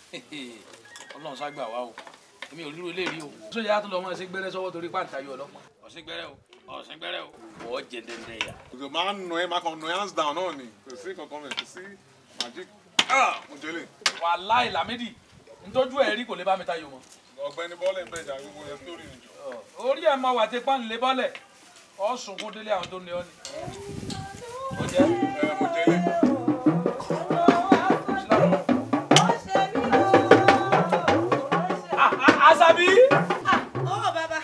ọlọ́run ságbà wá o èmi ò ríro eléyìí o. sójà tó lọ mọ ẹsẹ gbẹrẹ sọ́wọ́ torí pàǹtà yọ ọlọ́pàá. ọ̀sìn gbẹrẹ o ọ̀sìn gbẹrẹ o. wọ́n jẹ dẹ́ndẹ́ yà. kò máa ń nù ẹ́ máa kàn nù ẹ́ hands down náà ni kò sí kankan mẹ́ kò sí magic ah mo jẹ́lẹ̀ wàláì lámídì ntójú ẹ̀ rí kò lè bá mi tayò mọ́. ọ̀gbẹ́ni bọ́ọ̀lù ẹgbẹ́ ìjà gbogbo ẹ̀ sórí nìjọ. orí ẹ̀ máa wà tí pọ́n lè bọ́lẹ̀ ọ̀ sunkún délé àwọn tó ní ọ ni. ó jẹ́ ẹ mo jẹ́lẹ̀ Àṣàbí. ó bàbá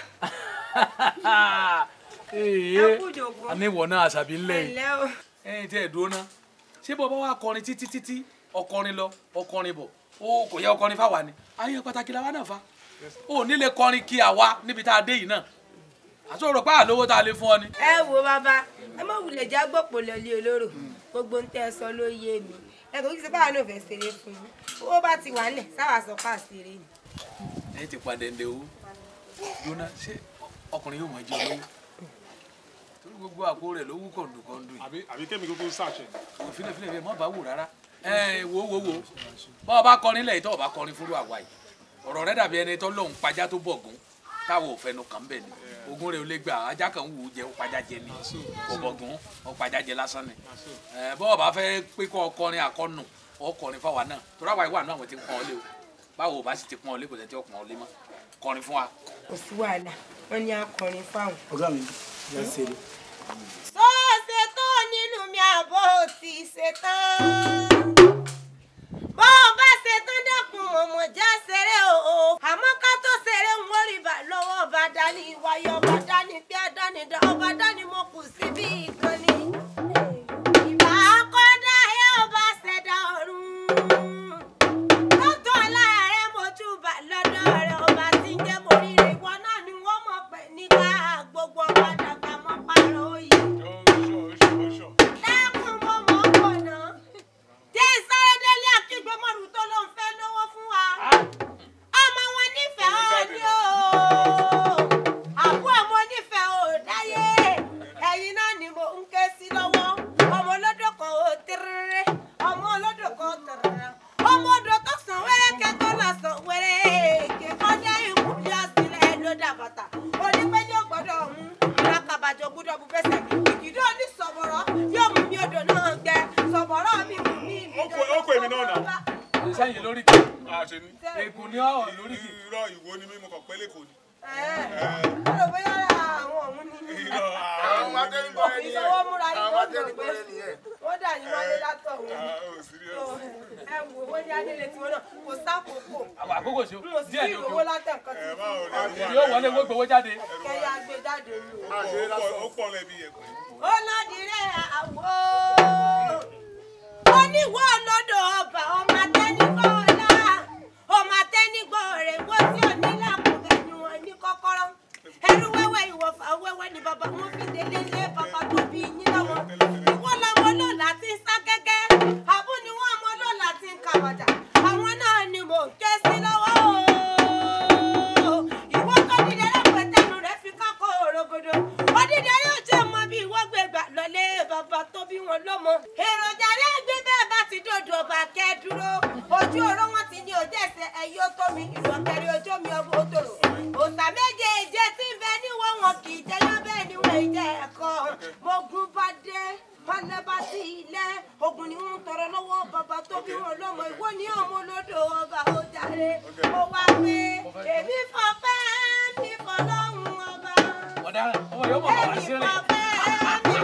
ee ẹ kú jòkó àní ìwọ náà Àṣàbí ńlẹ̀ yìí. ẹ̀lẹ́ o ẹ̀yin tí ẹ dúró ná ṣé bọ́ bá wà kọrin títí títí ọkọrin lọ ọkọrin bọ̀ ó kò yẹ ọkọrin fáwa ni ayé pàtàkì làwa náà fa ó nílé kọrin kí àwa níbi tá a dé yìí náà àtúrò pé àlówó tá a lè fún ọ ni. ẹ wo bàbá ẹ má wulẹ̀ já gbọ́pọ̀ lọ́lé olóró gbogbo ń tẹ́ ẹ sọ ló yé mi ẹ kò kí ṣe báwa náà fẹ́ ṣeré fún yín owó bá ti wà nílẹ̀ sáwà sọ pa àṣírí ni. ẹ̀yin ti padà ǹdẹ̀ owó jóná ṣé ọkùnrin yóò mọ̀ jẹ́ olówó torí gbogbo àpò rẹ̀ ló wú kọ̀ǹdùkọ̀ǹdù yìí àbí àbí kémi kúkú ṣàṣẹ. wò filẹ̀ filẹ̀ filẹ̀ má bàa wò rárá ẹ wo wo wo bá ọ bá kọrin lẹ́yìn tó o bá kọrin fúru àwa yìí ọ̀rọ̀ rẹ dàbí ẹni tó lóun pajá tó bọ̀gún táwọn ò fẹnu kàn bẹ̀ ni ogun rẹ ò lè gbà ajá kan wù ú jẹ ó pajá jẹ ni kò bọ̀gún ó pajá jẹ lásán ni ẹ bọ́ ọ bá fẹ́ pé kọ́ ọkọrin àkọ́nù ọkọrin fáwa náà torí àwa ìwà náà àwọn ti ń pọ́n ọ lé o báwo ò bá sì ti pọ́n ọ lé kò tẹ́ tí ó pọ́n ọ lé mọ́ kọrin fún wa. kò sí wàhálà wọn ní akọrin fáwọn. ọ̀gá mi yà á ṣeré. tó ṣe tó nínú mi àbọ̀ ti ṣe tán. bó o bá ṣe tán dẹ́kun ọmọ já ṣeré o. àmọ́ ká tó ṣeré ń wọ́rí bá lọ́wọ́ ọba dání wáyé ọba dání bí adání dá ọba dání mo kù síbí ìkànnì. ìbá kọ́dá ẹ ọba ṣẹ̀dá ọ̀run. tọ́tọ̀ láàárẹ̀ mojú bá lọ́dọ̀ rẹ̀ ọba tí ń jẹ́ moríire ìwọ náà ni wọ́n mọ̀ pé nígbà gbogbo ọba dàgbà mọ́ pààrọ̀ òye. Dákun mo mọ̀ ọ́ pọ̀ náà. Jẹ́ ìsáré délé àkígbé mọ́rù tó ló ń fẹ́ lówó fún wa. Ọmọ wọn nífẹ̀ẹ́ ọ ní o. Àbú ọmọ onífẹ̀ẹ́ ò dáyé. Ẹ̀yin náà ni mo ń ké sí lọ́wọ́. Ọmọ olódò kan ò tẹ́rẹ́rẹ́. Ọmọ olódò kan ò tẹ́rẹ́rẹ́. Ọmọ odò tó sàn wẹ́rẹ́ kẹ́tọ́ lọ sàn wẹ́rẹ́. Kẹ̀kọ́ dé ìkú bí ọ̀sìnlẹ̀ ló dà bàtà. Onípẹ́jọ́ gbọ́dọ̀ ọ̀hún. Ìrákàbàjọ́ gbọ́dọ̀ bu fẹsẹ̀. Ìkìdó ní sọ̀bọ̀rọ̀ yóò mú mi odò náà gbẹ. Sọ̀bọ̀rọ̀ mi mú mi mi. Ó kó- ó kó èmi náà nà. sẹ́yìn lórí kì àṣẹ ni. ègùn ní ọ̀ lórí kì irọ́ ìwo ni mímú kàn pẹ́lẹ́ kò ní. Ọ̀rọ̀ bóyá àwọn ọ̀hún ni. irọ́ àwọn adẹ́rìnbọ̀rẹ́ nìyẹn. Ìṣọwọ́ múra yín Àwọn wọ́n mọ̀ pé adẹ́rìnbọ̀rẹ́ nìyẹn. wọ́n dà yín wálé látọ̀ wọn. ò serious. Ẹ wò wọ́n ní adélé tiwọn náà kò sákòókò. àwọn àkókò sí o Mo sì díẹ̀ sí ní ìrówó òkè látẹ̀ nǹkan ẹ tí báwo ni ẹ o yóò wọlé wọ́n gbowó jáde. kẹ́yà gbé jáde lù. ó pọ̀ lẹ́bi ẹ̀pẹ́. Ó lọ́dí rẹ̀ àwọ̀. Ó níwọ̀ lọ́dọ̀ ọba ọmọ atẹ́nigbọ́ ọ̀la. Ọmọ atẹ́nigbọ́ rẹ̀ wọ́n tí ò ní làkùnbẹ̀ ni wọ́n ní kọ́kọ́rọ́. Ẹrú wẹ́wẹ́ ìwọ̀fà wẹ́wẹ́ ni bàbá wọn fi délé lé bàbá tó bí yín lọ́wọ́. Ìwọ lọ́mọ lọ́la ti ń sá gẹ́gẹ́. Àbú ni wọ́n ọmọ lọ́la ti ń kàwàdà. Àwọn náà ni mò ń ké sí lọ́wọ́ o. Ìwọ tó dídẹ lẹ́pẹ̀tẹ́nu rẹ̀ fi kákó òrogodo. Odídẹ yóò jẹ́ mọ bí ìwọ gbé gbà lọlé bàbá tó bí wọn lọ́mọ. Èròjà rẹ̀ gbé bẹ́ẹ̀ bá ti dòdò ọba kẹ́ dúró. Ojú oró wọn ti ní ojú ẹsẹ̀ ẹ̀yí ó tó mi. Ìrọ̀kẹ́rẹ́ ojú mi ọgbọ́n ó tòrò. Òòsà méje ìjẹ tí ń bẹ níwọ̀n wọn kì í jẹyán bẹ́ẹ̀ ni wọ́n ìjẹ ẹ̀kọ́. Mogun bá dé. Ọlẹ́ bá sí ilẹ̀, ogun ni wọ́n ń tọrọ lọ́wọ́ bàbá tó bí wọn lọ́mọ. Ìwọ ni ọmọ olódò ọba ó jàre. Ó wá pé èmi fọpẹ́ mi fọlọ́run ọba. ọ̀daràn ọmọ yóò mọ̀ wá Èmi sí rìn. fọpẹ́ mi